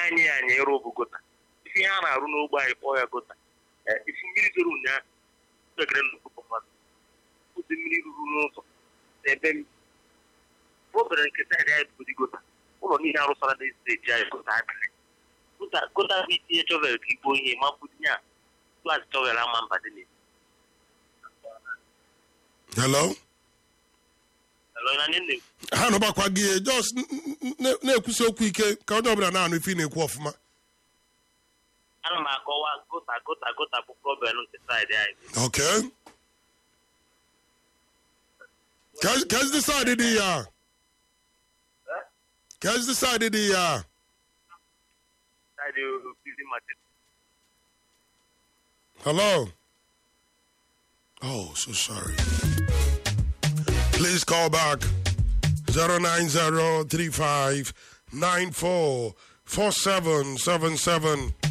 anyị anyị ịrụ bụ gota ife ihe a na-arụ n'ogbe anyị kpọọ ya gota Ee, ifu mmiri zoro ụnyaahụ ekere nnukwu mmadụ ụdị mmiri ruru n'ụzọ n'ebe m obere nke saịdị anyị bụ ụdị gota ụlọ niile arụsara na steeti anyị gota adịrị gota gota bụ itinye chọvel ka igbo ihe ma mbụdinye a klaasị chọvel ama mba dị n'ezi hello Hello, na nye nne m. ha nọgbakwa gị just n- n- n- na-ekwusi okwu ike ka onye ọbụla na-anụ ife ị na-ekwu ọfụma ana m akọwa gota gota gota bụ problem nke saịdị anyị okay Kes- kes the side dị ya kes the side dị ya saịdị obizi machete hello oh so sorry please call back 09035944777